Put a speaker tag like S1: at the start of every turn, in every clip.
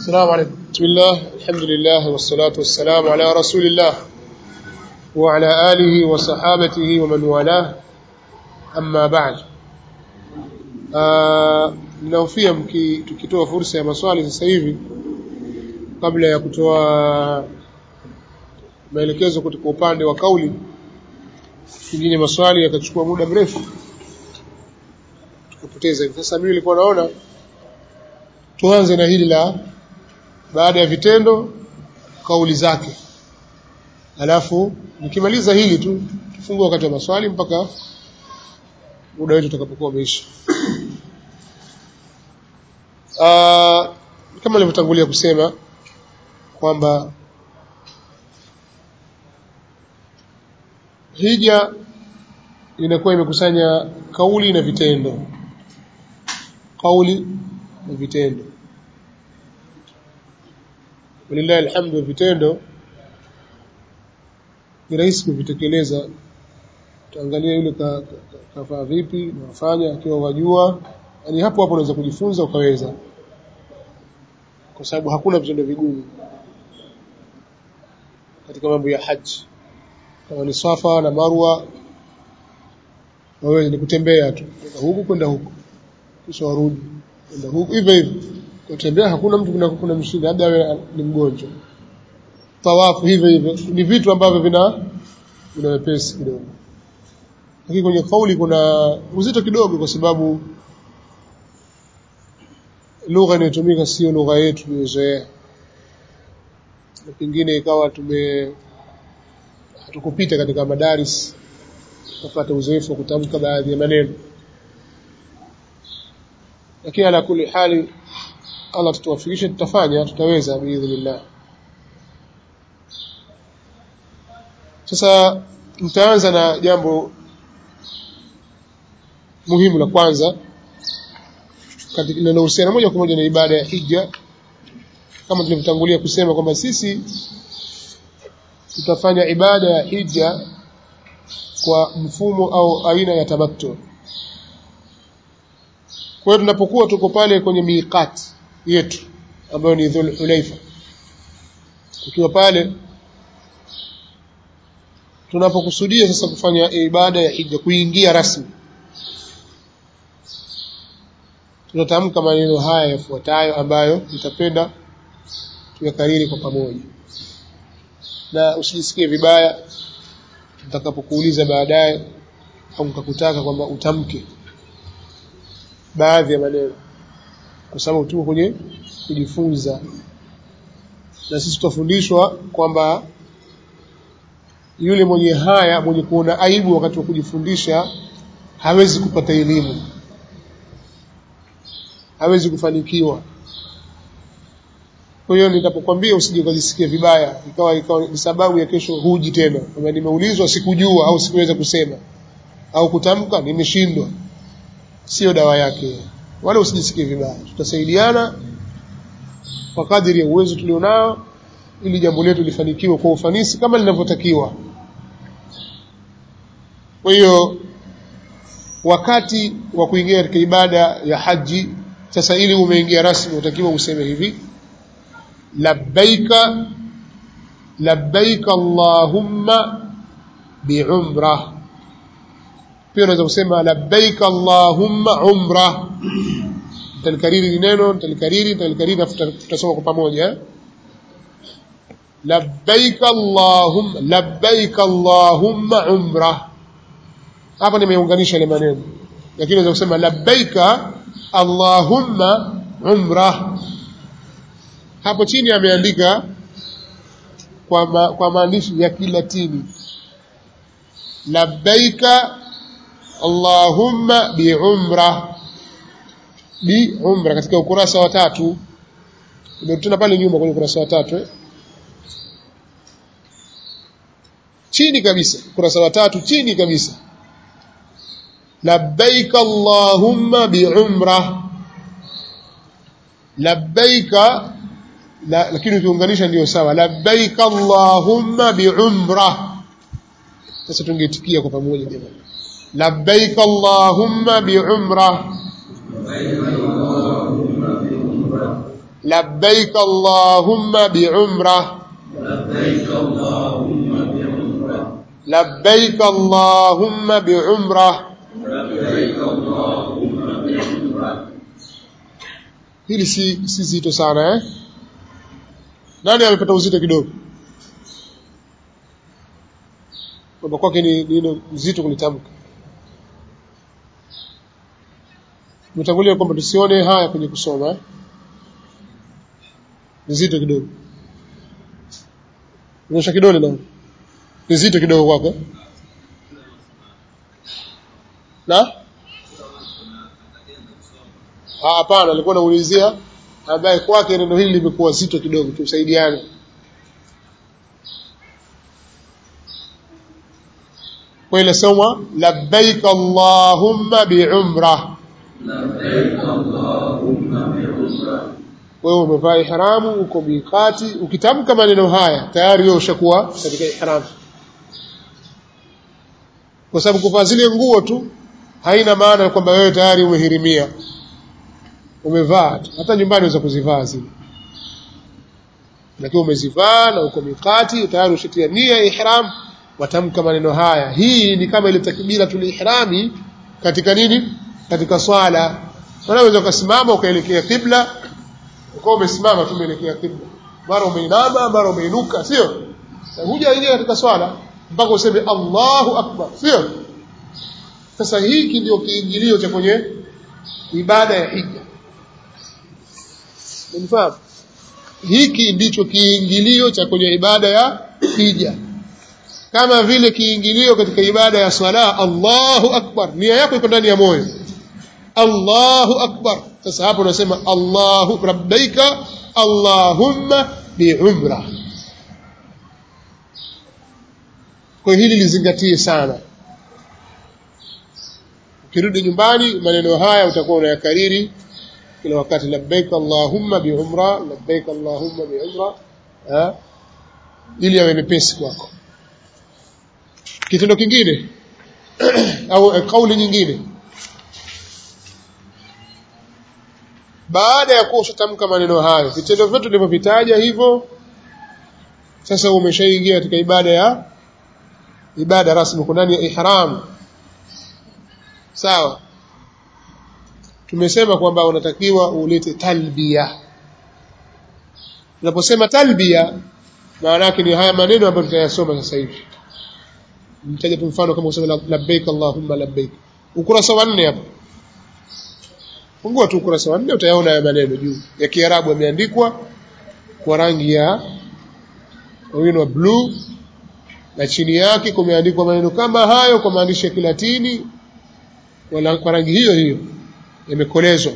S1: السلام عليكم بسم الله الحمد لله والصلاة والسلام على رسول الله وعلى آله وصحابته ومن والاه أما بعد ninaofia tukitoa fursa ya maswali sasa hivi kabla ya kutoa maelekezo kutoka upande wa kauli pengine maswali yakachukua muda mrefu tukapoteza sasa mimi nilikuwa naona tuanze na hili la baada ya vitendo kauli zake alafu nikimaliza hili tu tufungue wakati wa maswali mpaka muda wetu utakapokuwa umeisha uh, kama nilivyotangulia kusema kwamba hija inakuwa imekusanya kauli na vitendo kauli na vitendo walillahi alhamdu vitendo ni rahisi kuvitekeleza utaangalia yule kafaa ka, ka, ka vipi na wafanya akiwa wajua yani hapo hapo unaweza kujifunza ukaweza kwa sababu hakuna vitendo vigumu katika mambo ya haji kama ni Safa na Marwa wewe ni kutembea tu kutoka huku kwenda huku kisha warudi kwenda huku hivyo hivyo kutembea hakuna mtu kuna kuna mshinda labda wewe ni mgonjwa tawafu hivyo hivyo ni vitu ambavyo vina vina wepesi kidogo lakini kwenye kauli kuna uzito kidogo kwa sababu lugha inayotumika sio lugha yetu tuliyozoea na pengine ikawa tume hatukupita katika madaris kupata uzoefu wa kutamka baadhi ya maneno lakini ala kuli hali Allah tutuwafikishe tutafanya tutaweza biidhnillah sasa nitaanza na jambo muhimu la kwanza katika linalohusiana moja kwa moja na ibada ya hija kama tulivyotangulia kusema kwamba sisi tutafanya ibada ya hija kwa mfumo au aina ya tamattu kwa hiyo tunapokuwa tuko pale kwenye miqat yetu ambayo ni Dhul Hulaifa tukiwa pale tunapokusudia sasa kufanya ibada ya hija kuingia rasmi tunatamka maneno haya yafuatayo ambayo nitapenda tuyakariri kwa pamoja na usijisikie vibaya nitakapokuuliza baadaye au nikakutaka kwamba utamke baadhi ya maneno kwa sababu tuko kwenye kujifunza na sisi tutafundishwa kwamba yule mwenye haya mwenye kuona aibu wakati wa kujifundisha hawezi kupata elimu hawezi kufanikiwa kwa hiyo nitapokuambia usije ukajisikia vibaya ikawa ikawa ni sababu ya kesho huji tena kama nimeulizwa sikujua au sikuweza kusema au kutamka nimeshindwa sio dawa yake wala usijisikie vibaya tutasaidiana kwa kadiri ya uwezo tulionao ili jambo letu lifanikiwe kwa ufanisi kama linavyotakiwa kwa hiyo wakati wa kuingia katika ibada ya haji sasa ili umeingia rasmi utakiwa useme hivi labbaika labbaika allahumma biumrah pia unaweza kusema labbaika allahumma umra nitalikariri neno nitalikariri nitalikariri na tutasoma kwa pamoja labbaika allahumma labbaika allahumma umra hapa nimeunganisha ile maneno lakini unaweza kusema labbaika allahumma umra hapo chini ameandika kwa, ma, kwa maandishi ya kilatini labbaika allahumma biumra biumra katika ukurasa wa tatu umetuna pale nyuma kwenye ukurasa wa tatu eh? chini kabisa ukurasa wa tatu chini kabisa labbaika allahumma biumra labbaika la, lakini ukiunganisha ndio sawa labbaika allahumma biumra sasa tungeitikia kwa pamoja jamani labbaika allahumma biumra labbaik allahumma biumra
S2: لبيك اللهم بعمرة
S1: labbaik allahumma biumra
S2: لبيك اللهم بعمرة
S1: hili si, si zito sana eh? nani amepata uzito kidogo kwamba kwake ni nino zito kulitamka umetangulia kwamba tusione haya kwenye kusoma eh? ni zito kidogo nyosha kidole na ni zito kidogo kwako eh? na Ah, hapana alikuwa naulizia ambaye kwake neno hili limekuwa zito kidogo tusaidiane kwa ile soma labbaik allahumma biumra
S2: لبيك اللهم بعمرة
S1: wewe umevaa ihramu uko miqati ukitamka maneno haya tayari wewe ushakuwa katika ihramu kwa sababu kuvaa zile nguo tu haina maana kwamba wewe tayari umehirimia umevaa tu hata nyumbani unaweza kuzivaa zile lakini umezivaa na uko miqati tayari ushatia nia ya ihram watamka maneno haya hii ni kama ile takbira tulihrami katika nini katika swala unaweza ukasimama ukaelekea kibla ukawa umesimama tu umeelekea kibla mara umeinama mara umeinuka sio Na hujaingia katika swala mpaka useme Allahu akbar sio sasa hiki ndio kiingilio cha kwenye ibada ya hija Unifahamu? Hiki ndicho kiingilio cha kwenye ibada ya hija, kama vile kiingilio katika ibada ya swala. Allahu akbar, nia yako iko ndani ya moyo. Allahu akbar. Sasa hapo unasema Allahu rabbaika Allahumma biumra. Kwa hili lizingatie sana. Ukirudi nyumbani, maneno haya utakuwa unayakariri kila wakati labbaik allahumma biumra labbaik allahumma biumra eh, ili yawe mepesi kwako kitendo kingine au eh, kauli nyingine baada ya kuwa ushatamka maneno hayo vitendo vyote tulivyovitaja hivyo sasa umeshaingia katika ibada ya ibada rasmi uko ndani ya ihram sawa tumesema kwamba unatakiwa ulete talbia unaposema talbia maana yake ni haya maneno ambayo tutayasoma sasa hivi nitaja tu mfano kama usema labbaik allahumma labbaik ukurasa wa nne hapo fungua tu ukurasa wa nne utayaona haya maneno juu ya kiarabu yameandikwa kwa rangi ya wino wa bluu na chini yake kumeandikwa maneno kama hayo kwa maandishi ya kilatini wala kwa rangi hiyo hiyo yamekolezwa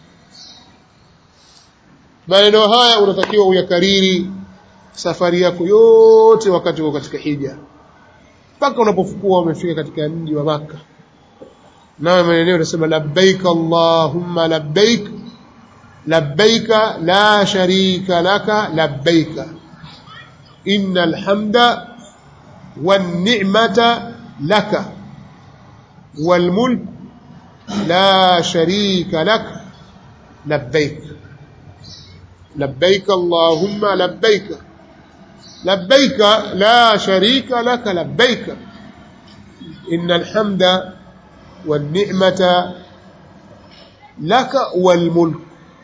S1: maneno haya unatakiwa uyakariri safari yako yote wakati uko katika hija mpaka unapofukua umefika katika mji wa Maka nawe maneno unasema labbaik allahumma labbaik labbaika la sharika laka labbaika innal hamda wan ni'mata laka wal mulk لا شريك لك لبيك لبيك اللهم لبيك لبيك لا شريك لك لبيك إن الحمد والنعمة لك والملك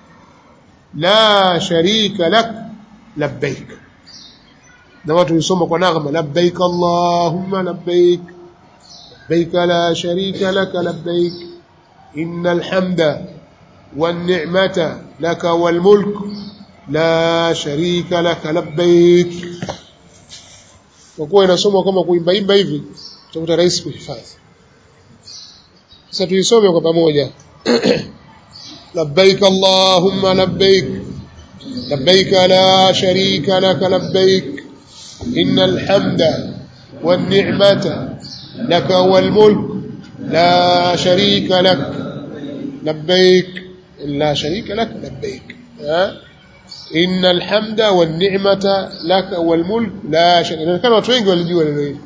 S1: لا شريك لك لبيك نوات يسمى ونغمة لبيك اللهم لبيك لبيك لا شريك لك لبيك إن الحمد والنعمة لك والملك لا شريك لك لبيك وكوwa inasoma kama kuimbaimba hivi utakuta rahisi kuhifadhi sasa tuisome kwa pamoja labbaik allahumma labbaik labbaik la sharika laka labbaik innal hamda wan ni'mata laka wal mulk لا شريك لك لبيك لا شريك لك لبيك ها إن الحمد والنعمة لك والملك لا شريك لك كانوا watu wengi walijua neno hili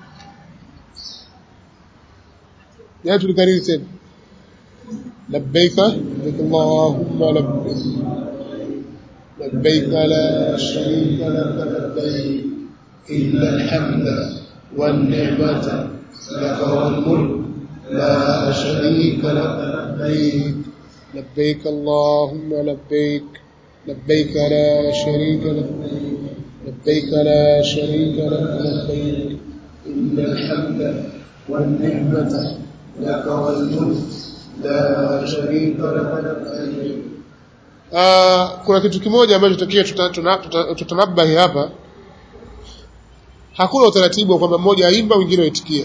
S1: ya tulikariri tena labbaik labbaik allahumma labbaik لبيك لا شريك لك لبيك إن الحمد والنعمة لك والملك لا شريك لك لبيك لبيك اللهم لبيك لبيك لا شريك لك لبيك لا شريك لك لبيك إن الحمد والنعمة لك والملك لا شريك لك لبيك Uh, kuna kitu kimoja ambacho tutakia tutanabahi hapa hakuna utaratibu wa kwamba mmoja aimba wengine waitikie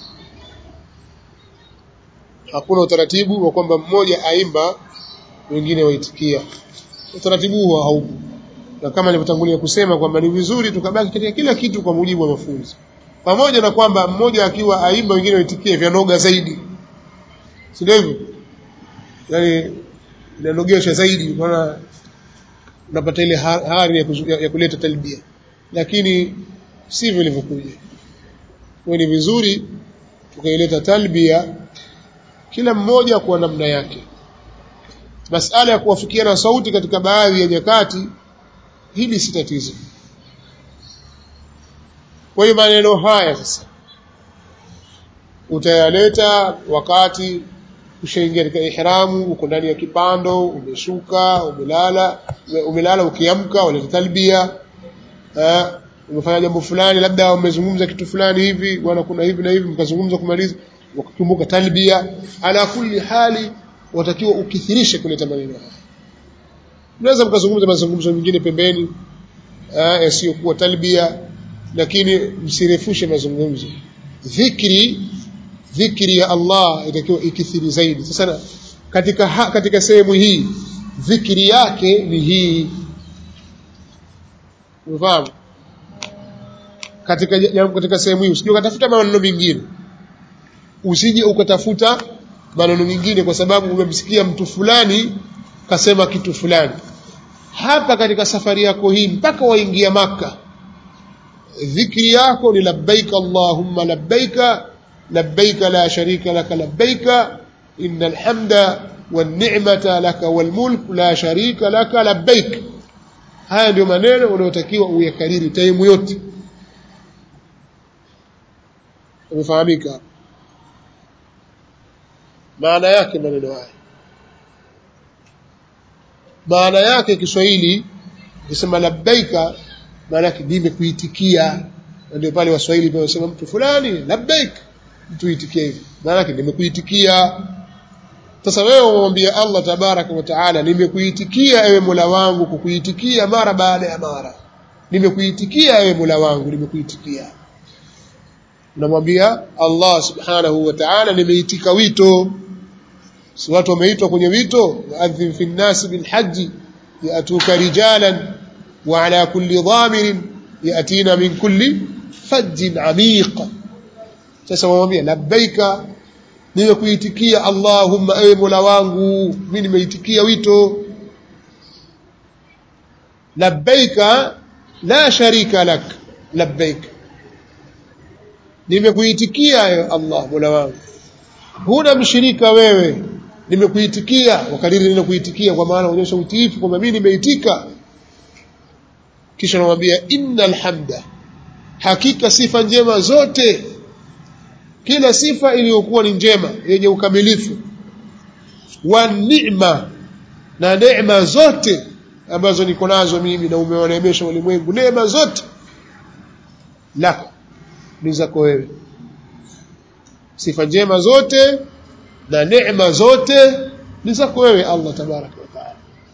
S1: hakuna utaratibu wa kwamba mmoja aimba wengine waitikia utaratibu huo haupo na kama nilivyotangulia kusema kwamba ni vizuri tukabaki katika kila kitu kwa mujibu wa mafunzo pamoja na kwamba mmoja akiwa aimba wengine waitikie vyanoga zaidi si ndio hivyo yani inanogesha zaidi maana unapata ile hari ya, kuzu, ya, ya kuleta talbia lakini sivyo ilivyokuja kwa ni vizuri tukaileta talbia kila mmoja kwa namna yake masala ya kuwafikiana sauti katika baadhi ya nyakati hili si tatizo kwa hiyo maneno haya sasa utayaleta wakati ushaingia katika ihramu uko ndani ya kipando umeshuka umelala umelala ukiamka waleta talbia eh, umefanya jambo fulani labda umezungumza kitu fulani hivi bwana kuna hivi na hivi mkazungumza kumaliza ukakumbuka talbia ala kulli hali watakiwa ukithirishe kuleta maneno haya mnaweza mkazungumza mazungumzo mengine pembeni eh, yasiyokuwa talbia lakini msirefushe mazungumzo dhikri dhikri ya Allah itakiwa ikithiri zaidi sasa katika ha, katika sehemu hii dhikri yake ni hii unafahamu katika katika sehemu hii usije ukatafuta maneno mengine usije ukatafuta maneno mengine kwa sababu umemsikia mtu fulani kasema kitu fulani hapa katika safari yako hii mpaka waingia maka dhikri yako ni labbaika allahumma labbaika لبيك لا شريك لك لبيك إن الحمد والنعمة لك والملك لا شريك لك لبيك haya ndio maneno unayotakiwa uyakariri taimu yote umefahamika maana yake maneno haya maana yake Kiswahili ukisema labbaika maana yake nimekuitikia ndio pale waswahili wanasema mtu fulani labbaik mtu itikie hivi maana yake nimekuitikia sasa wewe umwambia Allah tabaraka wa taala nimekuitikia ewe Mola wangu kukuitikia mara baada ya mara nimekuitikia ewe Mola wangu nimekuitikia unamwambia Allah subhanahu wa ta'ala nimeitika wito si watu wameitwa kwenye wito waadhin fi nnasi bilhaji yatuka rijalan wa ala kulli dhamirin yatina min kulli fajjin amiq sasa wamwambia labbaika nimekuitikia allahumma ewe mola wangu mimi nimeitikia wito labbaika la sharika lak labbaik nimekuitikia ewe allah mola wangu huna mshirika wewe nimekuitikia wakariri neno kuitikia kwa maana uonyesha utiifu kwamba mimi nimeitika kisha namwambia innal hamda hakika sifa njema zote kila sifa iliyokuwa ni njema yenye ukamilifu wa neema na neema zote ambazo niko nazo mimi na umewaneemesha ulimwengu neema zote lako ni zako wewe sifa njema zote na neema zote ni zako wewe Allah tabaraka wa taala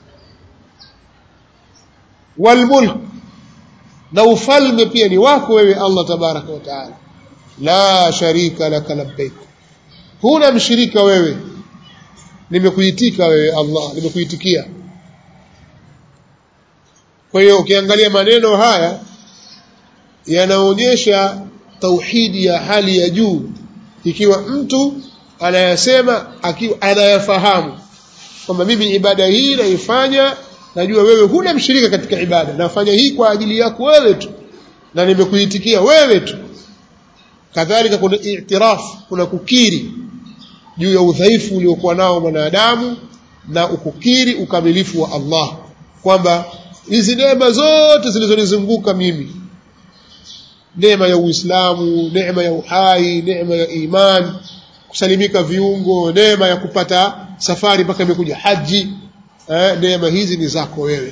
S1: walmulk na ufalme pia ni wako wewe Allah tabaraka wa taala la sharika laka labbaik huna mshirika wewe nimekuitika wewe Allah nimekuitikia kwa hiyo ukiangalia maneno haya yanaonyesha tauhidi ya hali ya juu ikiwa mtu anayasema akiwa anayafahamu kwamba mimi ibada hii naifanya najua wewe huna mshirika katika ibada nafanya hii kwa ajili yako wewe tu na nimekuitikia wewe tu kadhalika kuna i'tiraf kuna kukiri juu ya udhaifu uliokuwa nao mwanadamu na ukukiri ukamilifu wa Allah kwamba hizi neema zote zilizonizunguka mimi neema ya Uislamu neema ya uhai neema ya iman kusalimika viungo neema ya kupata safari mpaka imekuja haji eh, neema hizi ni zako wewe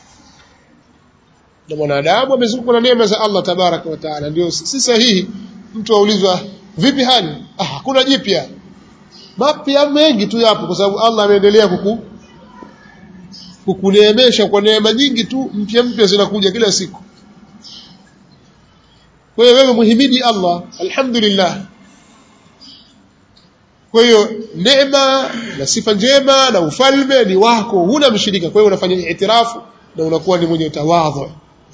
S1: na mwanadamu amezungukwa na neema za Allah tabaraka wa taala ndio si sahihi mtu aulizwa vipi hali ah hakuna jipya mapya mengi tu yapo kwa sababu Allah ameendelea kuku kukuneemesha kwa neema nyingi tu mpya mpya zinakuja kila siku kwa hiyo wewe muhimidi Allah alhamdulillah kwa hiyo neema na sifa njema na ufalme ni wako huna mshirika kwa hiyo unafanya itirafu na unakuwa ni mwenye tawadhu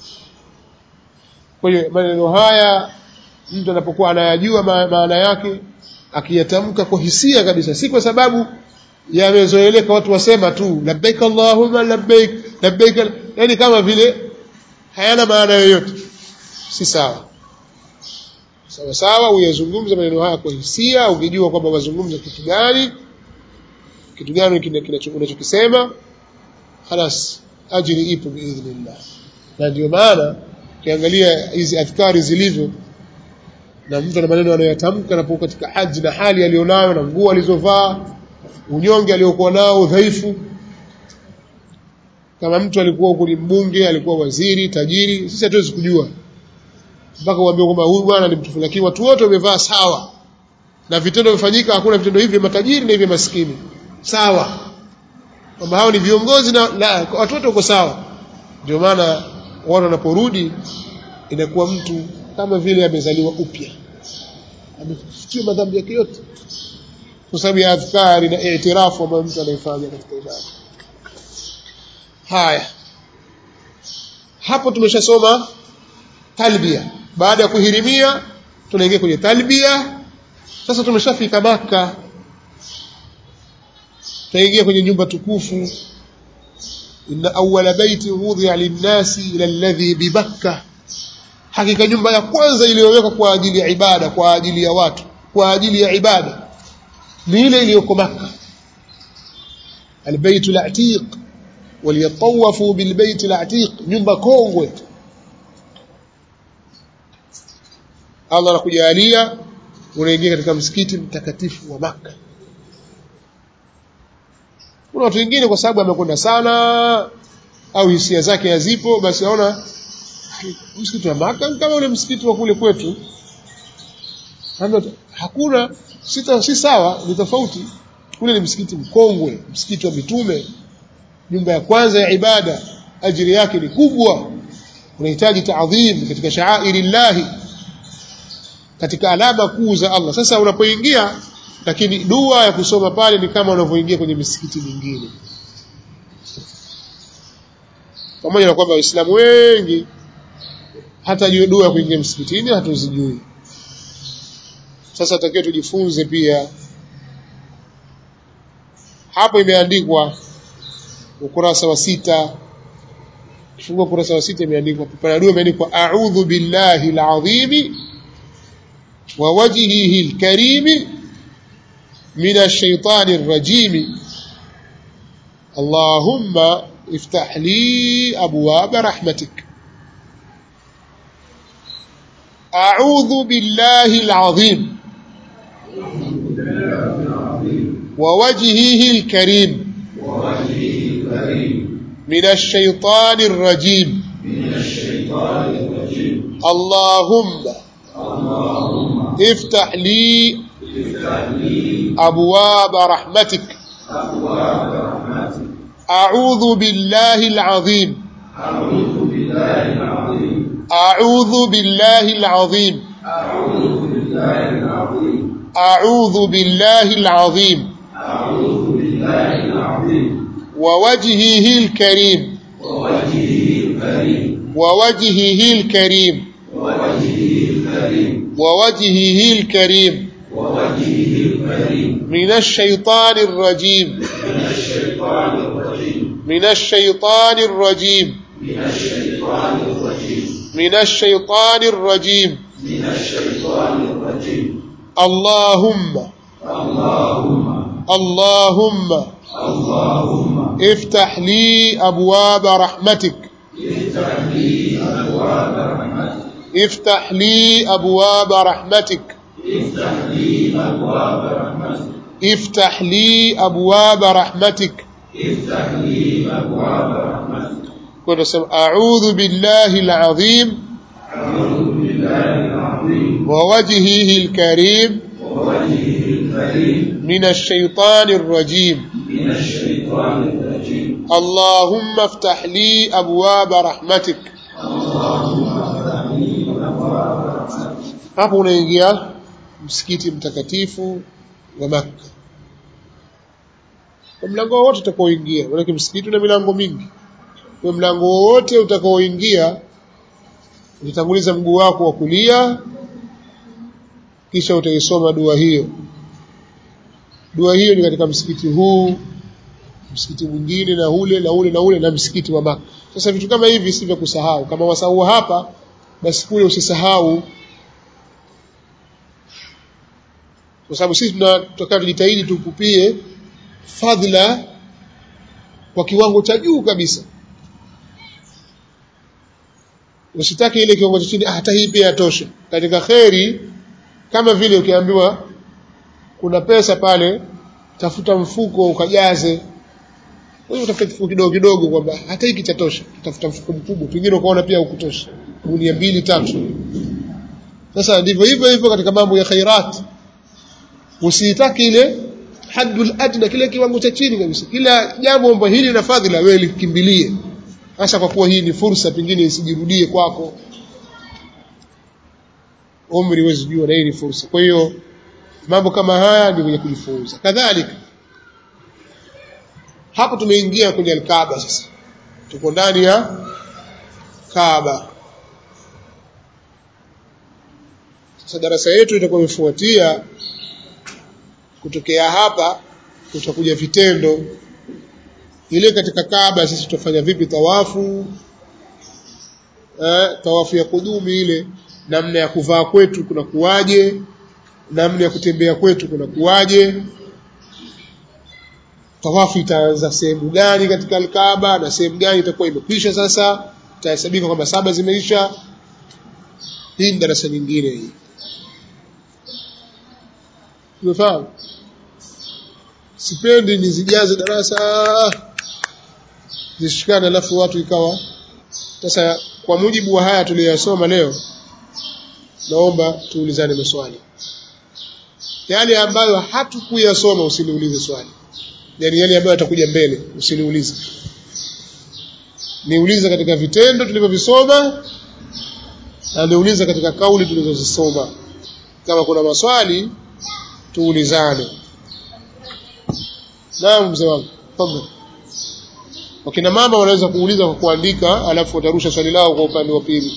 S1: kwa hiyo maneno haya mtu anapokuwa anayajua maana yake akiyatamka kwa hisia kabisa si kwa sababu yamezoeleka watu wasema tu labbaik allahumma labbaik labbaik yani kama vile hayana maana yoyote si sawa sawa sawa uyazungumza maneno haya kwa hisia ukijua kwamba wazungumza kitu gani kitu gani unachokisema halas ajiri ipo biidhnillah na ndio maana ukiangalia hizi adhkari zilivyo na mtu ana maneno anayoyatamka anapokuwa katika haji na hali aliyonayo na nguo alizovaa unyonge aliokuwa nao udhaifu kama mtu alikuwa huko ni mbunge alikuwa waziri tajiri sisi hatuwezi kujua mpaka uambie kwamba huyu bwana ni mtu lakini watu wote wamevaa sawa na vitendo vifanyika hakuna vitendo hivi matajiri na hivi maskini sawa kwamba hao ni viongozi na la, watu wote wako sawa ndio maana watu wanaporudi inakuwa mtu kama vile amezaliwa upya amefutiwa madhambi yake yote kwa sababu ya adhkari na itirafu ambayo mtu anaifanya katika ibada haya hapo tumeshasoma talbia baada ya kuhirimia tunaingia kwenye talbia sasa tumeshafika maka tunaingia kwenye nyumba tukufu inna awwala baiti wudhi'a lin-nasi ila alladhi bibakka hakika nyumba ya kwanza iliyowekwa kwa ajili ya ibada kwa ajili ya watu kwa ajili ya ibada ni ile iliyoko Makka albayt al-atiq waliyatawafu bilbayt al-atiq nyumba kongwe Allah anakujalia unaingia katika msikiti mtakatifu wa Makka kuna watu wengine kwa sababu amekwenda sana au hisia zake hazipo basi aona msikiti wa Maka kama ule msikiti wa kule kwetu hakuna sita si sawa ni tofauti kule ni msikiti mkongwe msikiti wa mitume nyumba ya kwanza ya ibada ajiri yake ni kubwa unahitaji taadhim katika shaairi llahi katika alama kuu za Allah sasa unapoingia lakini dua ya kusoma pale ni kama unavyoingia kwenye misikiti mingine pamoja na kwamba waislamu wengi hata juu dua ya kuingia msikitini hatuzijui sasa takiwa tujifunze pia hapo imeandikwa ukurasa wa sita kifungua ukurasa wa sita imeandikwa pana dua imeandikwa a'udhu billahi alazimi wa wajhihi alkarimi من الشيطان الرجيم اللهم افتح لي أبواب رحمتك أعوذ بالله العظيم ووجهه الكريم من الشيطان الرجيم اللهم افتح لي أبواب رحمتك أعوذ بالله العظيم أعوذ بالله العظيم أعوذ بالله العظيم أعوذ بالله العظيم ووجهه الكريم ووجهه الكريم ووجهه الكريم من الشيطان الرجيم من الشيطان الرجيم من الشيطان الرجيم اللهم اللهم افتح لي أبواب رحمتك
S2: لي أبواب رحمتك
S1: افتح لي أبواب رحمتك
S2: افتح لي أبواب رحمتك
S1: افتح لي أبواب رحمتك
S2: افتح لي أبواب رحمتك
S1: كنت سم- أعوذ بالله العظيم
S2: أعوذ بالله العظيم
S1: ووجهه الكريم
S2: ووجهه الكريم
S1: من الشيطان الرجيم
S2: من الشيطان الرجيم
S1: اللهم افتح لي أبواب رحمتك hapo unaingia msikiti mtakatifu wa Makka kwa mlango wowote utakaoingia maanake msikiti una milango mingi kwa mlango wowote utakaoingia utatanguliza mguu wako wa kulia kisha utaisoma dua hiyo dua hiyo ni katika msikiti huu msikiti mwingine na ule na ule na ule na msikiti wa Makka sasa vitu kama hivi si vya kusahau kama wasahau hapa basi kule usisahau kwa sababu sisi tuna- tunataka tujitahidi tukupie fadhila kwa kiwango cha juu kabisa usitake ile kiwango cha chini ah, hata hii pia yatosha katika kheri kama vile ukiambiwa kuna pesa pale tafuta mfuko ukajaze wewe utafuta kifuko kidogo kidogo kwamba hata hiki chatosha tafuta mfuko mkubwa pengine ukaona pia hukutosha gunia mbili tatu sasa ndivyo hivyo hivyo katika mambo ya khairat usiitaki ile haddul adna kile kiwango cha chini kabisa kila jambo ambalo hili na fadhila wewe likimbilie hasa kwa kuwa hii ni fursa pengine isijirudie kwako umri huwezi jua na hii ni fursa kwa hiyo mambo kama haya ni kwenye kujifunza kadhalika hapo tumeingia kwenye alkaaba sasa tuko ndani ya kaaba sasa darasa yetu itakuwa imefuatia kutokea hapa tutakuja vitendo ile katika Kaaba sisi tutafanya vipi tawafu eh, tawafu ya kudumi ile namna ya kuvaa kwetu kuna kuwaje namna ya kutembea kwetu kuna kuwaje tawafu itaanza sehemu gani katika Al-Kaaba na sehemu gani itakuwa imekwisha sasa itahesabika kwamba saba zimeisha hii ni darasa nyingine hii umefahamu sipendi nizijaze darasa zishikane alafu watu ikawa sasa kwa mujibu wa haya tuliyosoma leo naomba tuulizane maswali yale ambayo hatukuyasoma usiniulize swali yani yale ambayo yatakuja mbele usiniulize niulize katika vitendo tulivyovisoma na niulize katika kauli tulizozisoma kama kuna maswali tuulizane naam mzee wangu tafadhali wakina mama wanaweza kuuliza kwa kuandika alafu watarusha swali lao kwa upande wa pili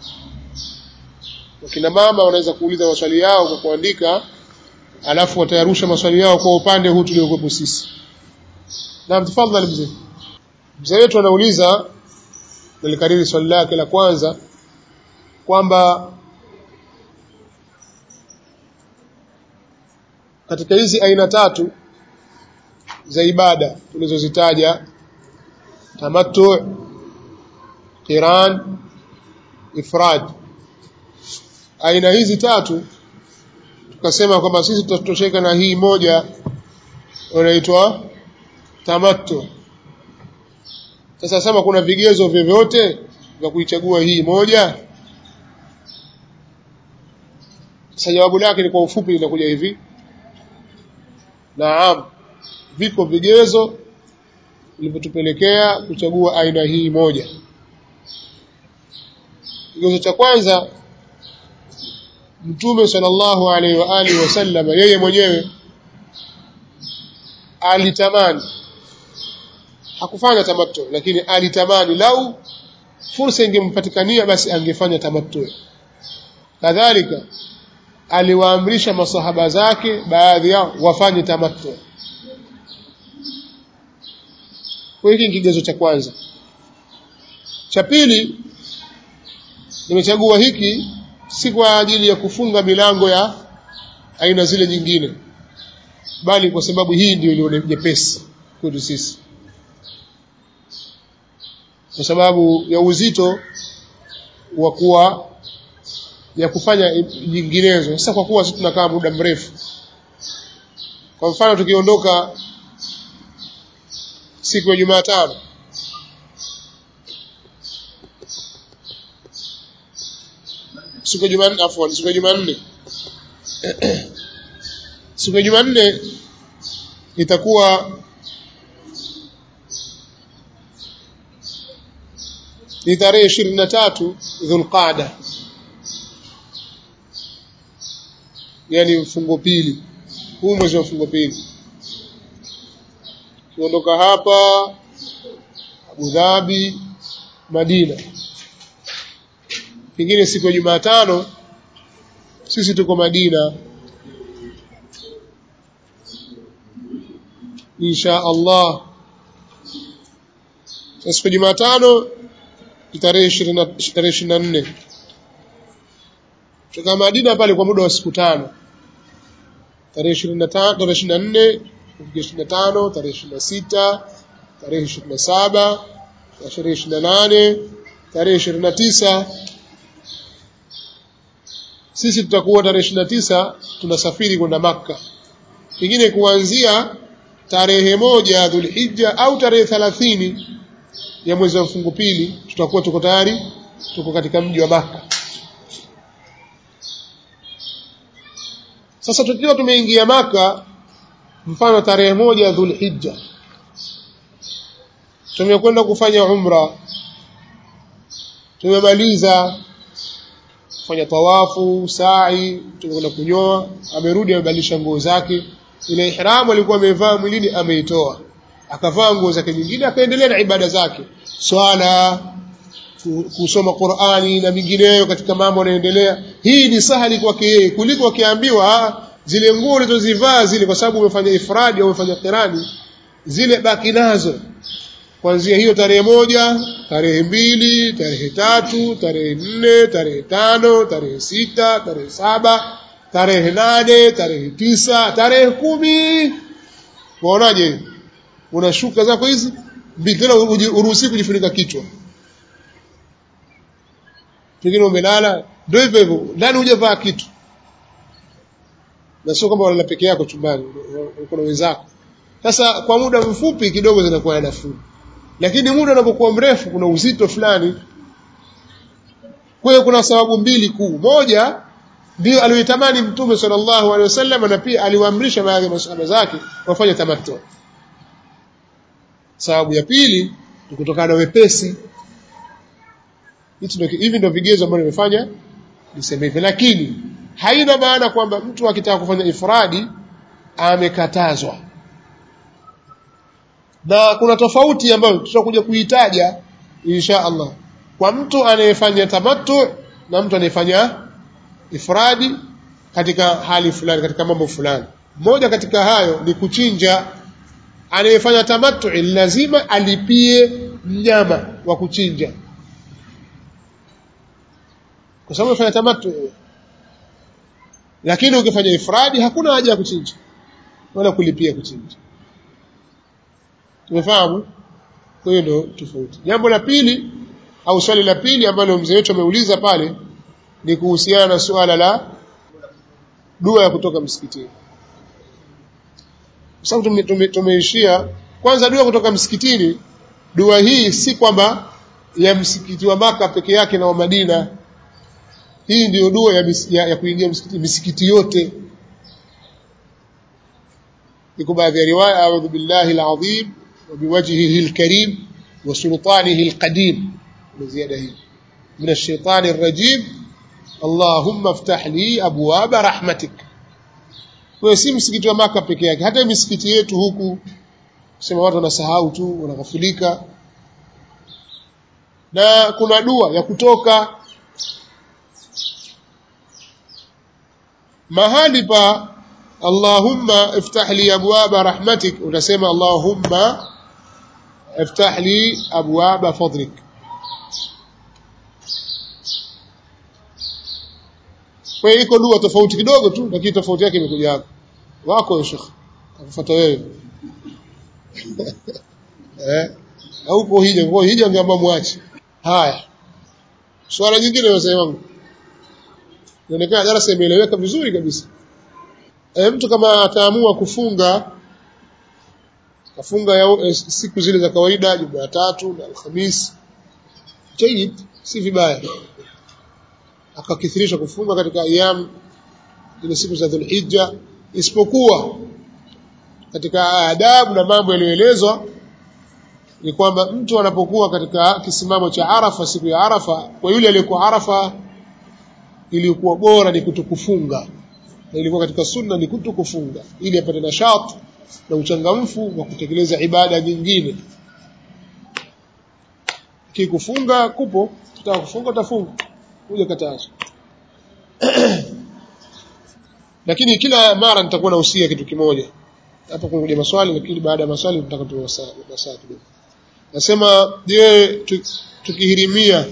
S1: wakina mama wanaweza kuuliza maswali yao kwa kuandika alafu watayarusha maswali yao kwa upande huu tuliokuwepo sisi naam tafadhali mzee mzee wetu anauliza nilikariri swali lake la kwanza kwamba katika hizi aina tatu za ibada tulizozitaja tamattu qiran ifrad aina hizi tatu tukasema kwamba sisi tutatosheka na hii moja inaitwa tamattu sasa sema kuna vigezo vyovyote vya kuichagua hii moja sasa jawabu lake ni kwa ufupi linakuja hivi naam viko vigezo vilivyotupelekea kuchagua aina hii moja kigezo cha kwanza mtume sallallahu alaihi wa alihi wasallam yeye mwenyewe alitamani hakufanya tamattu lakini alitamani lau fursa ingempatikania basi angefanya tamattu kadhalika aliwaamrisha masahaba zake baadhi yao wafanye tamattu kwa hiki ni kigezo cha kwanza cha pili nimechagua hiki si kwa ajili ya kufunga milango ya aina zile nyingine bali kwa sababu hii ndio iliyo nyepesi kwetu sisi kwa sababu ya uzito wa kuwa ya kufanya nyinginezo sasa kwa kuwa sisi tunakaa muda mrefu kwa mfano tukiondoka siku ya Jumatano siku ya Jumanne afwan siku ya Jumanne siku ya Jumanne itakuwa ni tarehe ishirini na tatu Dhulqaada yani mfungo pili huu mwezi wa mfungo pili kuondoka hapa Abu Dhabi Madina pengine siku ya Jumatano sisi tuko Madina insha Allah siku ya Jumatano tarehe 20 tarehe 24 tuka Madina pale kwa muda wa siku tano tarehe 25 tarehe 24 25 tarehe 26 tarehe 27 tarehe 28 tarehe 29 sisi tutakuwa tarehe 29 tunasafiri kwenda Makka pengine kuanzia tarehe moja Dhulhijja au tarehe 30 ya mwezi wa mfungo pili tutakuwa tuko tayari tuko katika mji wa Makka sasa tukiwa tumeingia Maka mfano tarehe moja Dhulhijja tumekwenda kufanya umra tumemaliza kufanya tawafu sa'i tumekwenda kunyoa amerudi amebadilisha nguo zake ile ihramu alikuwa amevaa mwilini ameitoa akavaa nguo zake nyingine akaendelea na ibada zake swala kusoma Qur'ani na mingineyo katika mambo yanayoendelea hii ni sahali kwake yeye kuliko akiambiwa zile nguo ulizozivaa zile kwa sababu umefanya ifradi au umefanya kirani zile baki nazo kuanzia hiyo tarehe moja tarehe mbili tarehe tatu tarehe nne tarehe tano tarehe sita tarehe saba tarehe nane tarehe tisa tarehe kumi waonaje unashuka zako hizi mbili tena uruhusi kujifunika kichwa pengine umelala ndio hivyo hivyo ndani hujavaa kitu na sio kwamba unalala peke yako chumbani uko na wenzako sasa kwa muda mfupi kidogo zinakuwa nafuu lakini muda unapokuwa mrefu kuna uzito fulani kwa hiyo kuna sababu mbili kuu moja ndio aliyotamani mtume sallallahu alaihi wasallam na pia aliwaamrisha baadhi ya masahaba zake wafanye tamattu sababu ya pili ni kutokana na wepesi hivi ndio vigezo ambavyo nimefanya niseme hivi lakini haina maana kwamba mtu akitaka kufanya ifradi amekatazwa na kuna tofauti ambayo tutakuja kuitaja insha Allah kwa mtu anayefanya tamattu na mtu anayefanya ifradi katika hali fulani katika mambo fulani moja katika hayo ni kuchinja anayefanya tamattu lazima alipie mnyama wa kuchinja kwa sababu unafanya tamattu lakini ukifanya ifradi hakuna haja ya kuchinja wala kulipia kuchinja tumefahamu kwa hiyo ndio tofauti jambo la pili au swali la pili ambalo mzee wetu ameuliza pale ni kuhusiana na suala la dua ya kutoka msikitini kwa sababu tumeishia kwanza dua kutoka msikitini dua hii si kwamba ya msikiti wa maka peke yake na wa Madina hii ndiyo dua ya, ya, ya kuingia msikiti, misikiti yote iko baadhi ya riwaya a'udhu billahi alazim wa biwajhihi alkarim wa sultanihi alqadim ziada hii min ash-shaytani ar-rajim Allahumma iftah li abwaba rahmatik kwa si msikiti wa maka peke yake hata misikiti yetu huku sema watu wanasahau tu wanaghafilika na kuna dua ya kutoka mahali pa Allahumma iftah li abwaba rahmatik utasema Allahumma iftah li abwaba fadlik kwa hiyo iko dua tofauti kidogo tu lakini tofauti yake imekuja hapo wako shekh akufuata wewe eh au uko hija kwa hija ngeamba muache haya swala nyingine wazee wangu inaonekana darasa imeeleweka vizuri kabisa e, mtu kama ataamua kufunga kafunga ya, e, siku zile za kawaida Jumatatu na Alhamisi jayid si vibaya akakithirisha kufunga katika ayam ile siku za Dhulhijja isipokuwa katika adabu na mambo yaliyoelezwa ni kwamba mtu anapokuwa katika kisimamo cha Arafa siku ya Arafa kwa yule aliyekuwa Arafa iliyokuwa bora ni kutokufunga na ilikuwa katika sunna ni kutokufunga ili apate nashat na uchangamfu wa kutekeleza ibada nyingine kikufunga kupo tutaka kufunga utafunga kuja katazo lakini kila mara nitakuwa nahusia kitu kimoja hapa kunakuja maswali lakini baada ya maswali nataka tuwe masaa kidogo nasema je tukihirimia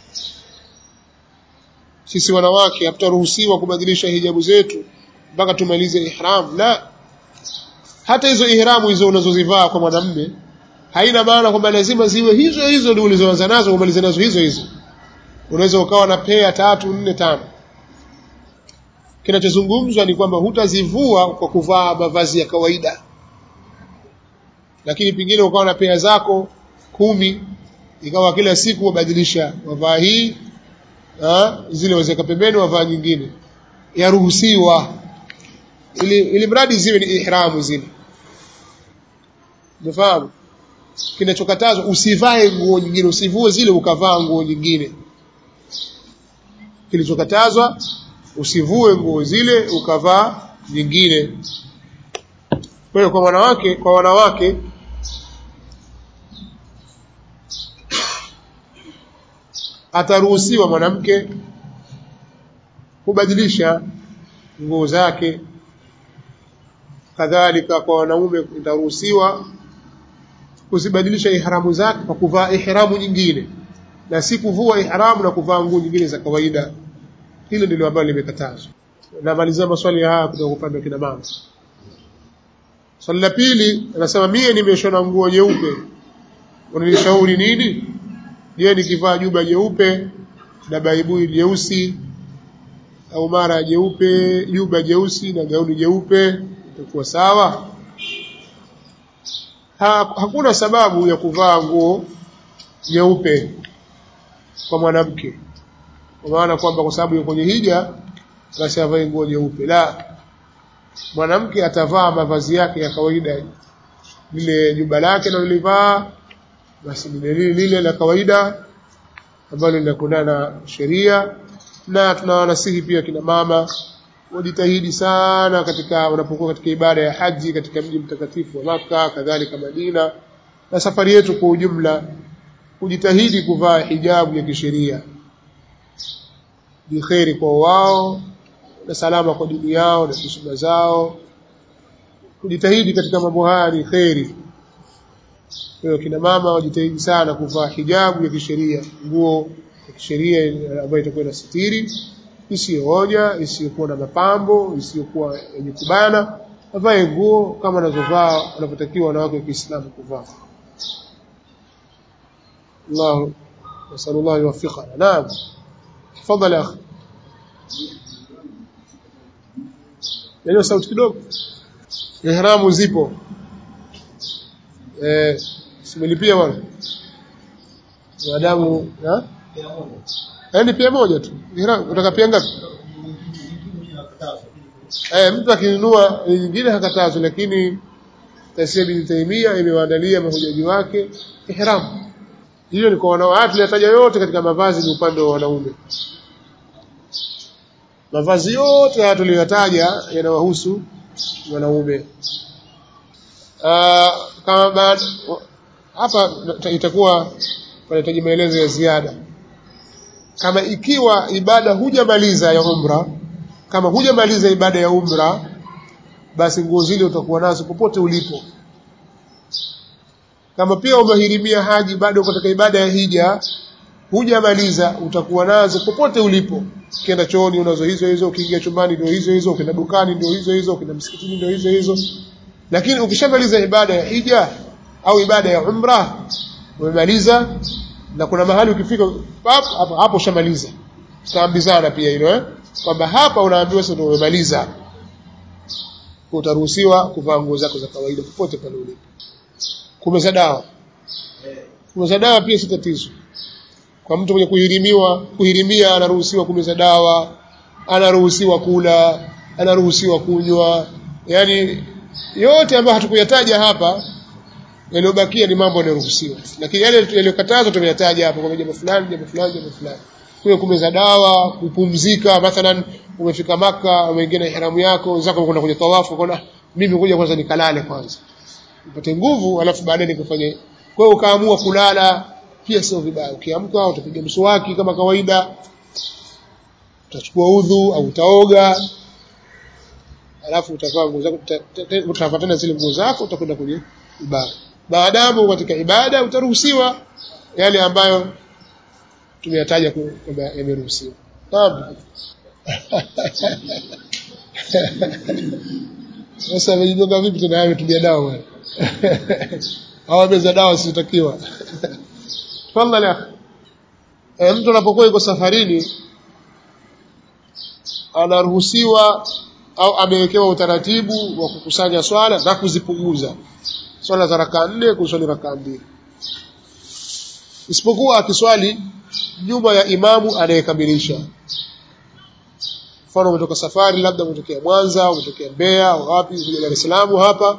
S1: sisi wanawake hatutaruhusiwa kubadilisha hijabu zetu mpaka tumalize ihram la hata hizo ihramu hizo unazozivaa kwa mwanamume haina maana kwamba lazima ziwe hizo hizo ndio ulizoanza nazo umalize nazo hizo hizo unaweza ukawa na pea tatu nne tano kinachozungumzwa ni kwamba hutazivua kwa kuvaa mavazi ya kawaida lakini pengine ukawa na pea zako kumi ikawa kila siku wabadilisha wavaa hii ha? zile wazeka pembeni wavaa nyingine yaruhusiwa ili, ili mradi ziwe ni ihramu zile umefahamu kinachokatazwa usivae nguo nyingine usivue zile ukavaa nguo nyingine kilichokatazwa usivue nguo zile ukavaa nyingine kwa hiyo kwa wanawake kwa wanawake ataruhusiwa mwanamke kubadilisha nguo zake kadhalika kwa wanaume itaruhusiwa kuzibadilisha ihramu zake kwa kuvaa ihramu nyingine na si kuvua ihramu na kuvaa nguo nyingine za kawaida hilo ndilo ambalo limekatazwa namalizia maswali haya kutoka upande wa kina mama swali la pili anasema mie nimeshona nguo nyeupe unanishauri nini je nikivaa juba jeupe na baibui jeusi au mara jeupe juba jeusi na gauni jeupe itakuwa sawa ha, hakuna sababu ya kuvaa nguo nyeupe kwa mwanamke kwa maana kwamba kwa sababu yuko kwenye hija basi avae nguo nyeupe la mwanamke atavaa mavazi yake ya kawaida lile juba lake analolivaa basi lile lile la kawaida ambalo linakwendana na sheria na tunawanasihi pia kina mama wajitahidi sana katika unapokuwa katika ibada ya haji katika mji mtakatifu wa Maka kadhalika Madina na safari yetu kwa ujumla kujitahidi kuvaa hijabu ya kisheria ni kheri kwa wao na salama kwa dini yao na heshima zao kujitahidi katika mambo haya ni kheri kwa hiyo kina mama wajitahidi sana kuvaa hijabu ya kisheria nguo ya kisheria ambayo itakuwa inasitiri isiyoonya isiyokuwa na mapambo isiyokuwa yenye kubana avae nguo kama anazovaa wanavyotakiwa wanawake wa Kiislamu kuvaa Allah نسأل الله يوفقنا نعم تفضل يا أخي yani sauti kidogo ihramu zipo eh simelipia bwana maadamu yaani pia moja tu ihramu utaka pia ngapi eh mtu akinunua nyingine hakatazwi lakini Tasia bin Taimia imewaandalia mahujaji wake ihramu hiyo ni kwa wanawake tunataja yote katika mavazi ni upande wa wanaume mavazi yote haya tuliyotaja yanawahusu wanaume kama baada hapa itakuwa panahitaji maelezo ya ziada kama ikiwa ibada hujamaliza ya umra kama hujamaliza ibada ya umra basi nguo zile utakuwa nazo popote ulipo kama pia umehirimia haji bado katika ibada ya hija hujamaliza utakuwa nazo popote ulipo ukienda chooni unazo hizo hizo ukiingia chumbani ndio hizo hizo ukienda dukani ndio hizo hizo ukienda msikitini ndio hizo hizo lakini ukishamaliza ibada ya hija au ibada ya umra umemaliza na kuna mahali ukifika pap hapo hapo ushamaliza tutaambizana pia hilo eh kwamba hapa unaambiwa sasa ndio umemaliza utaruhusiwa kuvaa nguo zako za kawaida popote pale ulipo kumeza dawa kumeza dawa pia si tatizo kwa mtu mwenye kuhirimiwa kuhirimia anaruhusiwa kumeza dawa anaruhusiwa kula anaruhusiwa kunywa yani yote ambayo hatukuyataja hapa yaliyobakia ni mambo yanayoruhusiwa lakini yale yaliyokatazwa tumeyataja hapo kwa jambo fulani jambo fulani jambo fulani kwa kumeza dawa kupumzika mathalan umefika maka umeingia na ihramu yako zako kwenda kwenye tawafu ukaona mimi ngoja kwanza nikalale kwanza upate nguvu alafu baadaye nikafanye kwa hiyo ukaamua kulala pia sio vibaya ukiamka utapiga mswaki kama kawaida utachukua udhu au utaoga alafu utavaa nguo zako utafuatana zile nguo zako utakwenda kwenye ibada maadamu katika ibada utaruhusiwa yale ambayo tumeyataja kwamba yameruhusiwa naam sasa amejigonga vipi tena yeye tumia dawa bwana hawameza dawa sitakiwa tafadhali akhi e, mtu anapokuwa yuko safarini anaruhusiwa au amewekewa utaratibu wa kukusanya swala na kuzipunguza swala za rakaa nne kuswali rakaa mbili isipokuwa akiswali nyuma ya imamu anayekamilisha mfano umetoka safari labda umetokea Mwanza umetokea Mbeya au wapi kuja Dar es Salaam hapa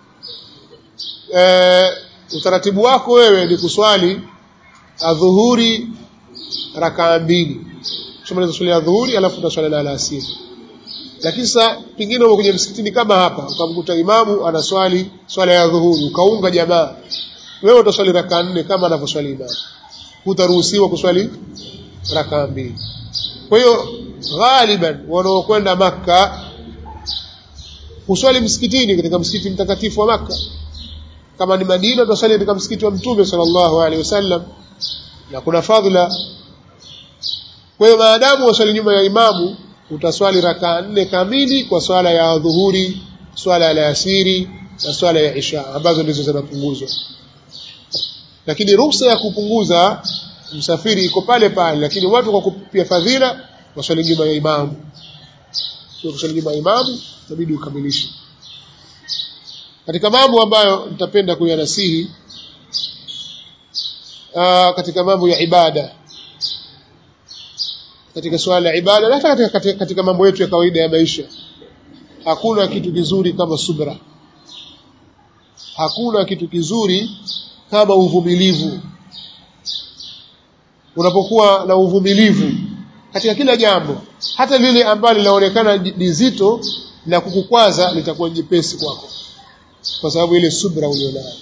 S1: e, utaratibu wako wewe ni kuswali adhuhuri rakaa mbili tumaliza swali ya dhuhuri alafu utaswali na alasiri lakini sasa pengine umekuja msikitini kama hapa ukamkuta imamu anaswali swala ya dhuhuri ukaunga jamaa wewe utaswali rakaa nne kama anavyoswali imamu hutaruhusiwa kuswali rakaa mbili kwa hiyo ghaliban wanaokwenda Makka huswali msikitini katika msikiti mtakatifu wa Makka kama ni Madina utaswali katika msikiti wa Mtume sallallahu alaihi wasallam na kuna fadhila kwa hiyo maadamu waswali nyuma ya imamu utaswali rakaa nne kamili kwa swala ya dhuhuri swala ya alasiri na swala ya isha ambazo ndizo zinapunguzwa lakini ruhusa ya kupunguza msafiri iko pale pale lakini watu kwa kupia fadhila waswali nyuma ya imamu sio kuswali nyuma ya imamu inabidi ukamilishe katika mambo ambayo nitapenda kuyanasihi katika mambo ya ibada katika swala la ibada na hata katika, katika, katika mambo yetu ya kawaida ya maisha hakuna kitu kizuri kama subra hakuna kitu kizuri kama uvumilivu unapokuwa na uvumilivu katika kila jambo hata lile ambalo linaonekana ni zito na kukukwaza litakuwa jepesi kwako kwa sababu ile subra ulionayo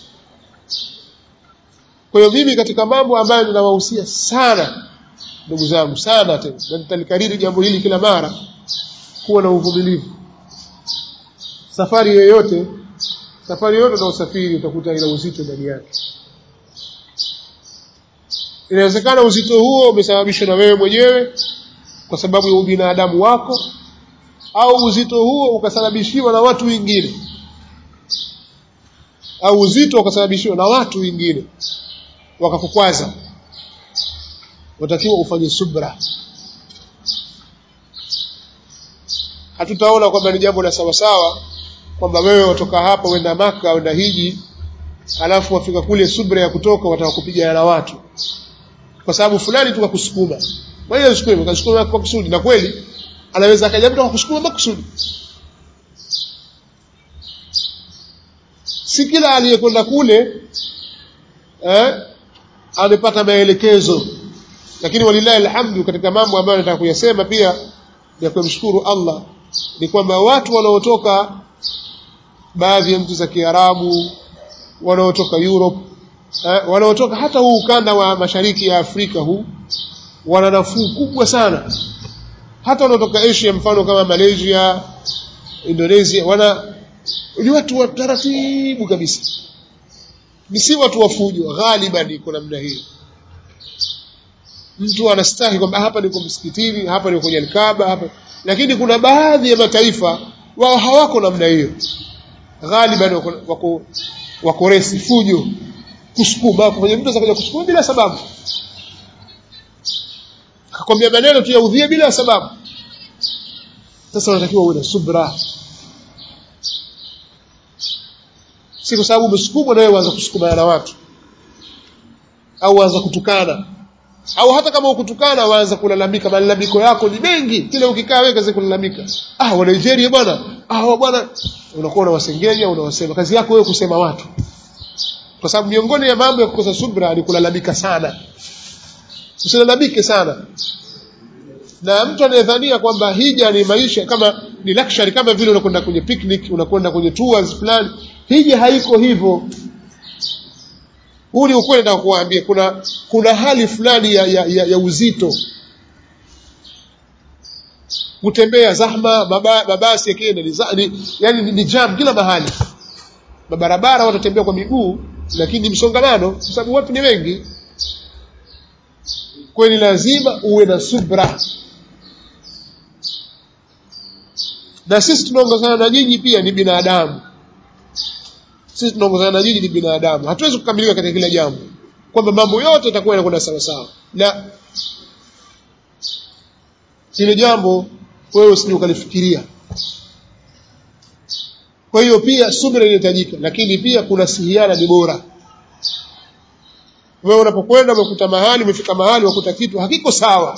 S1: kwa hiyo mimi katika mambo ambayo ninawahusia sana ndugu zangu sana tena na nitalikariri jambo hili kila mara kuwa na uvumilivu safari yoyote safari yoyote na usafiri utakuta ina uzito ndani yake inawezekana uzito huo umesababishwa na wewe mwenyewe kwa sababu ya ubinadamu wako au uzito huo ukasababishiwa na watu wengine au uzito ukasababishiwa na watu wengine wakakukwaza watakiwa ufanye subra hatutaona kwamba ni jambo la sawasawa kwamba wewe watoka hapa wenda maka wenda hiji alafu wafika kule subra ya kutoka wataka kupigana na watu kwa sababu fulani tukakusukuma wewe usukuma ukasukuma kwa kusudi na kweli anaweza akaja mtu akakusukuma makusudi si kila aliyekwenda kule eh, amepata maelekezo lakini walillahi alhamdu katika mambo ambayo nataka kuyasema pia ya kumshukuru Allah ni kwamba watu wanaotoka baadhi ya nchi za Kiarabu wanaotoka Europe eh, wanaotoka hata huu ukanda wa mashariki ya Afrika huu wana nafuu kubwa sana hata wanaotoka Asia mfano kama Malaysia Indonesia wana ni watu wa taratibu kabisa ni si watu wa fujo ghaliban iko namna hiyo mtu anastahi kwamba hapa niko msikitini hapa niko kwenye Kaaba hapa lakini kuna baadhi ya mataifa wao hawako namna hiyo ghaliban wako wako, wako resi fujo kusukuma kufanya mtu akaja kusukuma bila sababu akakwambia maneno tu yaudhie bila sababu sasa unatakiwa uwe na subra si kwa sababu umesukumwa na wewe uanza kusukumana na watu au uanza kutukana au hata kama ukutukana waanza kulalamika malalamiko yako ni mengi kile ukikaa wewe kazi kulalamika ah wa Nigeria bwana ah wa bwana unakuwa unawasengenya unawasema kazi yako wewe kusema watu kwa sababu miongoni ya mambo ya kukosa subra ni kulalamika sana usilalamike sana na mtu anayedhania kwamba hija ni maisha kama ni luxury kama vile unakwenda kwenye picnic unakwenda kwenye tours fulani hija haiko hivyo huu ni ukweli nataka kuwaambia kuna kuna hali fulani ya, ya, ya, ya uzito kutembea zahma maba, mabasi yakienda ni, za- ni, yani ni, ni jam kila mahali mabarabara watu watembea kwa miguu lakini ni msongamano kwa sababu watu ni wengi kwa hiyo ni lazima uwe na subra na sisi tunaongozana na nyinyi pia ni binadamu sisi tunaongozana na nyinyi ni binadamu hatuwezi kukamilika katika kila jambo kwamba mambo yote yatakuwa yanakwenda sawa sawa na hilo jambo wewe usije ukalifikiria kwa hiyo pia subira inahitajika lakini pia kuna sihiana ni bora wewe unapokwenda umekuta mahali umefika mahali wakuta kitu hakiko sawa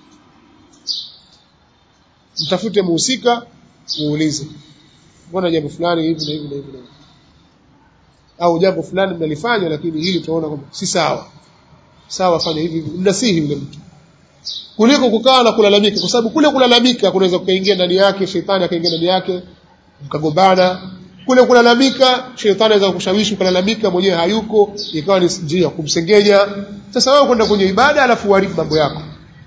S1: mtafute muhusika muulize mbona jambo fulani hivi na hivi na hivi na hivi au jambo fulani mnalifanya lakini hili tunaona kwamba si sawa sawa fanya hivi hivi mnasihi yule mtu kuliko kukaa na kulalamika kwa sababu kule kulalamika kunaweza kuingia ndani yake shetani akaingia ndani yake mkagombana kule kulalamika shetani anaweza kushawishi ukalalamika mwenyewe hayuko ikawa ni njia ya kumsengenya sasa wewe kwenda kwenye ibada alafu uharibu mambo yako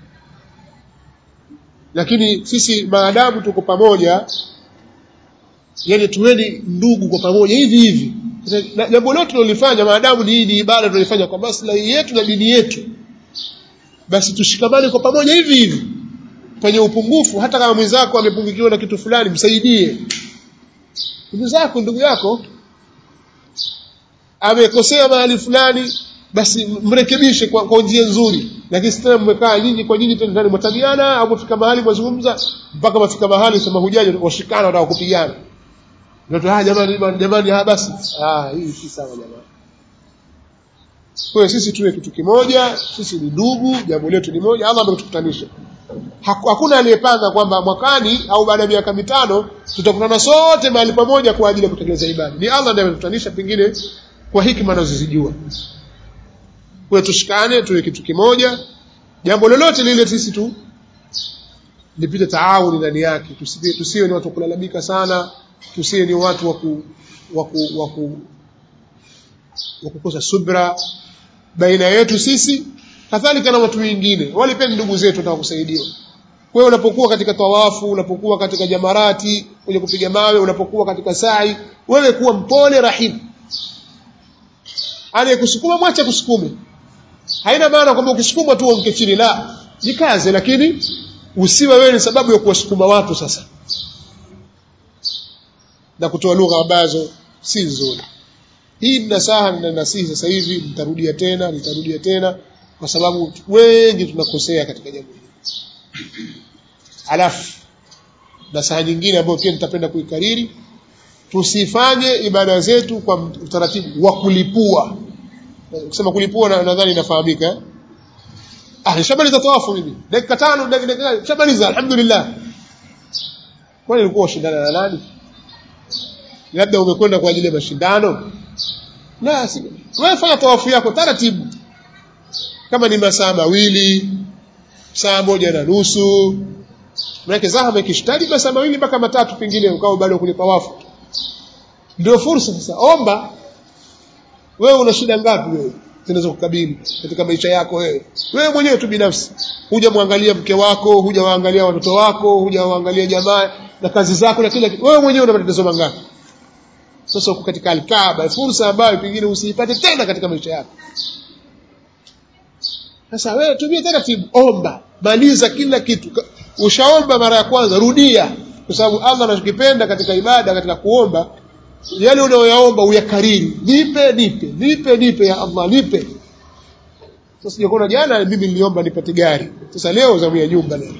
S1: lakini sisi maadamu tuko pamoja yani tuweni ndugu kwa pamoja hivi hivi Na jambo lote tunalifanya maadamu ni hii ni ibada tunalifanya kwa maslahi yetu na dini yetu basi tushikamane kwa pamoja hivi hivi kwenye upungufu hata kama mwenzako amepungukiwa na kitu fulani msaidie ndugu zako ndugu yako amekosea mahali fulani basi mrekebishe kwa, kwa njia nzuri lakini si tena mmekaa nyinyi kwa nyinyi tena ndani mwatabiana au mfika mahali mwazungumza mpaka mafika mahali sema hujaji washikana wataka kupigana ndio ah jamani jamani, jamani ah basi ah hii si sawa jamani kwa hiyo sisi tuwe kitu kimoja sisi ni ndugu jambo letu ni moja Allah ametukutanisha Haku- hakuna aliyepanga kwamba mwakani au baada ya miaka mitano tutakutana sote mahali pamoja kwa ajili ya kutekeleza ibada ni Allah ndiye ametutanisha pengine kwa hikima anazozijua kwa hiyo tushikane tuwe kitu kimoja jambo lolote lile sisi tu lipite taawuni ndani yake tusiwe, tusiwe ni watu wa kulalamika sana tusiwe ni watu wa ku, wa ku, wa ku, wa kukosa subra baina yetu sisi kadhalika na watu wengine wale pia ni ndugu zetu wataka kusaidiwa kwa hiyo unapokuwa katika tawafu unapokuwa katika jamarati kwenye kupiga mawe unapokuwa katika sai wewe kuwa mpole rahim anayekusukuma mwache kusukume haina maana kwamba ukisukuma tu uanguke chini la jikaze lakini usiwe wewe ni sababu ya kuwasukuma watu sasa na kutoa lugha ambazo si nzuri hii ni nasaha na nasihi sasa hivi nitarudia tena nitarudia tena kwa sababu wengi tunakosea katika jambo hili alafu nasaha nyingine ambayo pia nitapenda kuikariri tusifanye ibada zetu kwa utaratibu wa kulipua kusema kulipua na- nadhani inafahamika eh? ah nishamaliza tawafu mimi dakika tano dakika dakika nishamaliza alhamdulillah kwani ulikuwa ushindana na nani labda umekwenda kwa ajili ya mashindano la si wewe fanya tawafu yako taratibu kama ni masaa mawili saa moja na nusu manake zahama ikishtadi masaa mawili mpaka matatu pengine ukawa bado kwenye tawafu ndio fursa sasa omba wewe una shida ngapi wewe zinaweza kukabili katika maisha yako wewe wewe mwenyewe tu binafsi huja muangalia mke wako huja waangalia watoto wako huja waangalia jamaa na kazi zako na kila kitu wewe mwenyewe una matatizo mangapi sasa uko katika alkaaba fursa ambayo pengine usiipate tena katika maisha yako sasa wewe tumia taratibu omba maliza kila kitu Ka- ushaomba mara ya kwanza rudia kwa sababu Allah anachokipenda katika ibada katika kuomba yale unayoyaomba uyakariri nipe nipe nipe nipe ya Allah nipe sasa sijakuona jana mimi niliomba nipate gari sasa leo zamu ya nyumba leo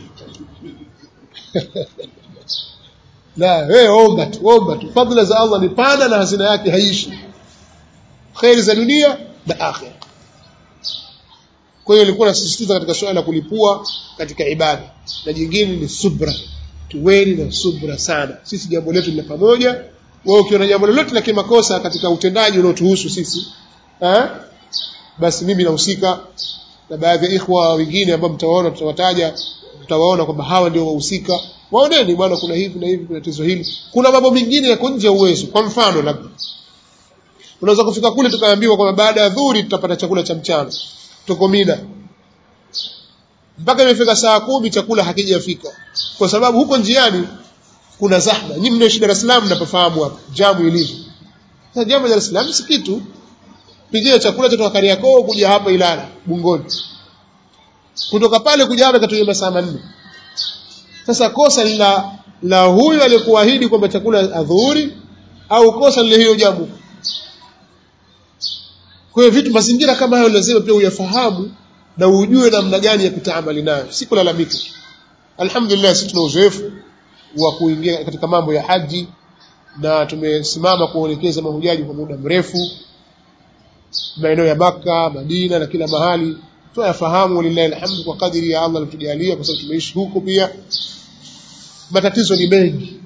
S1: la wewe omba tu omba tu fadhila za Allah ni pana na hazina yake haishi khairi za dunia na akhira kwa hiyo nilikuwa nasisitiza katika swala la kulipua katika ibada na jingine ni subra tuweni na subra sana sisi jambo letu ni pamoja wewe ukiona jambo lolote la kimakosa katika utendaji unaotuhusu sisi eh basi mimi nahusika na baadhi ya ikhwa wengine ambao mtawaona tutawataja mtawaona kwamba hawa ndio wahusika waoneni bwana kuna hivi na hivi kuna tatizo hili kuna mambo mengine yako nje ya uwezo kwa mfano labda unaweza kufika kule tukaambiwa kwamba baada ya dhuhuri tutapata chakula cha mchana tuko Mina mpaka imefika saa kumi chakula hakijafika kwa sababu huko njiani kuna zahma nyinyi mnaishi Dar es Salaam mnapofahamu hapa jamu ilivyo sasa jamu ya Dar es Salaam si kitu pigia chakula cha Kariakoo kuja hapa Ilala Bungoni kutoka pale kuja hapa katuia masaa manne sasa kosa la la huyu aliyekuahidi kwamba chakula adhuhuri au kosa lile hiyo jamu kwa hiyo vitu mazingira kama hayo lazima pia uyafahamu na ujue namna gani ya kutaamali nayo si kulalamika alhamdulillah sisi tuna uzoefu wa kuingia katika mambo ya haji na tumesimama kuelekeza mahujaji kwa muda mrefu maeneo ya Maka, Madina na kila mahali tunayafahamu lillahi alhamdu kwa kadiri ya Allah alitujalia kwa sababu tumeishi huko pia matatizo ni mengi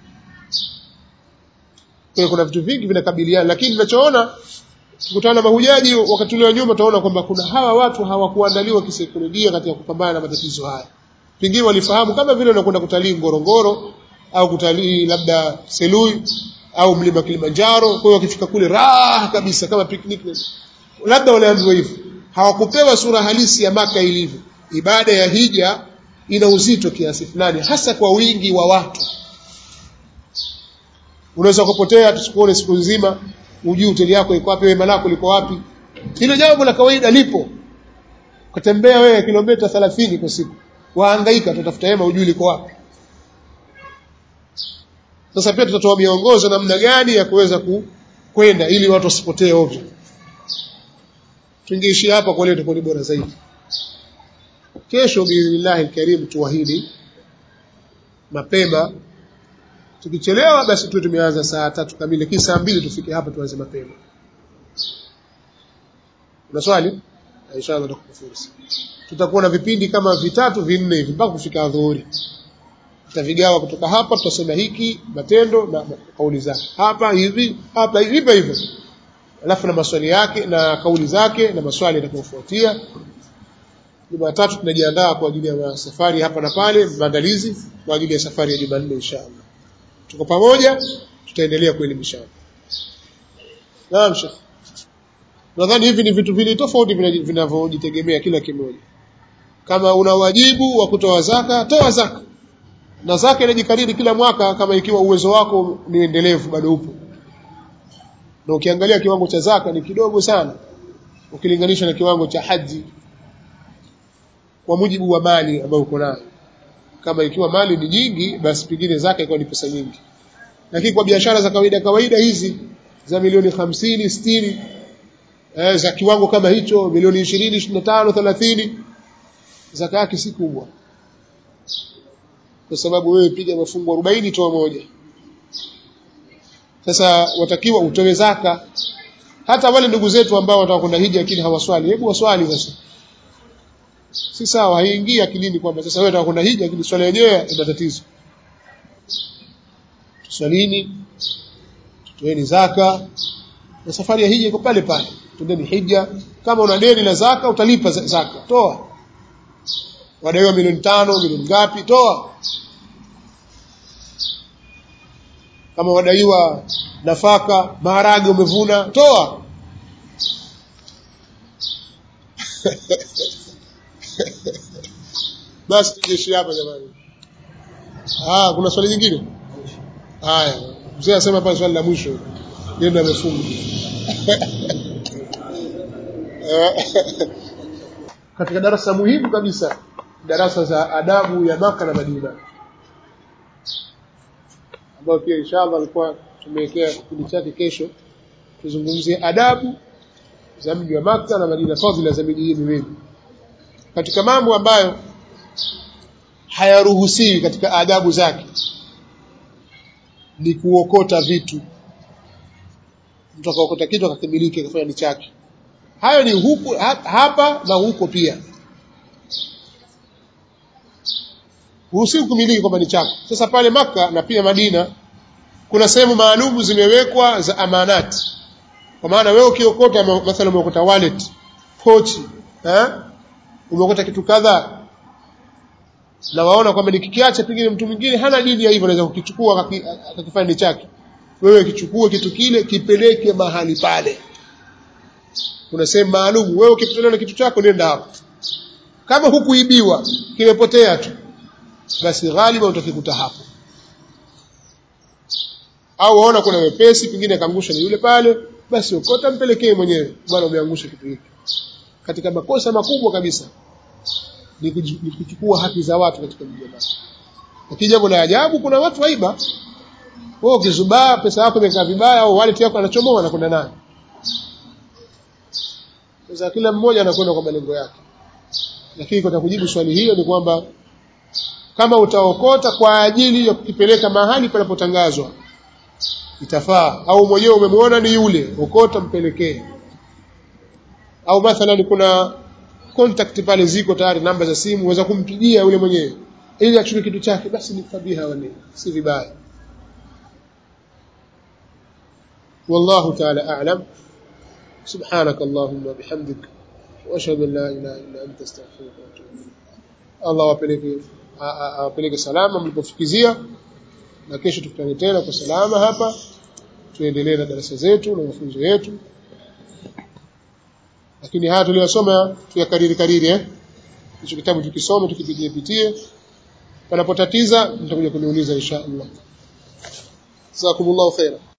S1: kwa kuna vitu vingi vinakabiliana lakini tunachoona kukutana na mahujaji wakati ule wa nyuma tunaona kwamba kuna hawa watu hawakuandaliwa kisaikolojia katika kupambana na matatizo haya pengine walifahamu kama vile unakwenda kutalii Ngorongoro au kutalii labda Selui au mlima Kilimanjaro kwa hiyo wakifika kule raha kabisa kama picnic labda waliambiwa hivyo hawakupewa sura halisi ya maka ilivyo ibada ya hija ina uzito kiasi fulani hasa kwa wingi wa watu unaweza kupotea tusikuone siku nzima ujui hoteli yako iko wapi wema lako liko wapi hilo jambo la kawaida lipo kutembea wewe kilomita 30 kwa siku wahangaika tutafuta hema ujui liko wapi sasa pia tutatoa miongozo namna gani ya kuweza kwenda ili watu wasipotee ovyo tungeishi hapa kwa leo tutakuwa bora zaidi kesho biidhnillahi alkarim tuahidi mapema tukichelewa basi tuwe tumeanza saa tatu kamili kisha saa mbili tufike hapa tuanze mapema una swali inshallah tutakupa fursa tutakuwa na vipindi kama vitatu vinne hivi mpaka kufika adhuhuri tutavigawa kutoka hapa tutasema hiki matendo na kauli zake hapa hivi hapa hivi hivyo alafu na maswali yake na kauli zake na maswali yatakayofuatia Jumatatu tunajiandaa kwa ajili ya safari hapa na pale maandalizi kwa ajili ya safari ya Jumanne inshallah tuko pamoja tutaendelea kuelimishana naam shekh nadhani hivi ni vitu vili tofauti vinavyojitegemea kila kimoja kama una wajibu wa kutoa zaka toa zaka na zaka inajikariri kila mwaka kama ikiwa uwezo wako ni endelevu bado upo na ukiangalia kiwango cha zaka ni kidogo sana ukilinganisha na kiwango cha haji kwa mujibu wa mali ambayo uko nayo kama ikiwa mali ni nyingi basi pengine zaka ikawa ni pesa nyingi lakini kwa biashara za kawaida kawaida hizi za milioni hamsini sitini eh, za kiwango kama hicho milioni ishirini ishirini na tano thelathini zaka yake si kubwa kwa sababu wewe piga mafungu arobaini toa moja sasa watakiwa utoe zaka hata wale ndugu zetu ambao wataka kwenda hija lakini hawaswali hebu waswali sasa si sawa haingii akilini kwamba sasa wewe unataka kwenda hija lakini swala yenyewe ina tatizo tuswalini tutoeni zaka na safari ya hija iko pale pale twendeni hija kama una deni la zaka utalipa zaka toa wadaiwa milioni tano milioni ngapi toa kama wadaiwa nafaka maharage umevuna toa basi tujeshi hapa jamani ah kuna swali jingine haya mzee asema pale swali la mwisho yeye amefunga katika darasa muhimu kabisa darasa za adabu ya Maka na Madina ambayo pia inshallah alikuwa tumewekea kipindi chake kesho tuzungumzie adabu za mji wa Makka na Madina fadhila za miji hii miwili katika mambo ambayo hayaruhusiwi katika adabu zake ni kuokota vitu mtu akaokota kitu akakimiliki akafanya ni chake hayo ni huku hapa na huko pia huruhusiwi kumiliki kwamba ni chako sasa pale maka na pia Madina kuna sehemu maalumu zimewekwa za amanati kwa maana wewe ukiokota mathalan umeokota wallet pochi eh umeokota kitu kadhaa na waona kwamba nikikiacha pengine mtu mwingine hana dini ya hivyo anaweza kukichukua akakifanya ni chake wewe kichukue kitu kile kipeleke mahali pale kuna sehemu maalum wewe ukipotelewa na kitu chako nenda hapo kama hukuibiwa kimepotea tu basi ghaliba utakikuta hapo au waona kuna wepesi pengine akaangusha ni yule pale basi ukota mpelekee mwenyewe bwana umeangusha kitu hiki katika makosa makubwa kabisa ni kuchukua haki za watu katika mji wa lakini jambo la ajabu kuna watu waiba wewe ukizubaa pesa yako imekaa vibaya au wallet yako anachomoa anakwenda nayo sasa kila mmoja anakwenda kwa malengo yake lakini kwa kujibu swali hilo ni kwamba kama utaokota kwa ajili ya kukipeleka mahali panapotangazwa itafaa au mwenyewe umemwona ni yule okota mpelekee au mathalan kuna contact pale ziko tayari namba za simu uweza kumpigia yule mwenyewe ili achukue kitu chake basi ni fabiha wani si vibaya والله تعالى أعلم سبحانك اللهم وبحمدك وأشهد أن لا إله إلا أنت استغفرك وأتوب إليك الله wapeleke awapeleke salama mlipofikizia na kesho tukutane tena kwa salama hapa tuendelee na darasa zetu na mafunzo yetu lakini haya tuliyosoma tuyakariri kariri eh hicho kitabu tukisome tukipitie pitie panapotatiza mtakuja kuniuliza insha Allah jazakumullahu khaira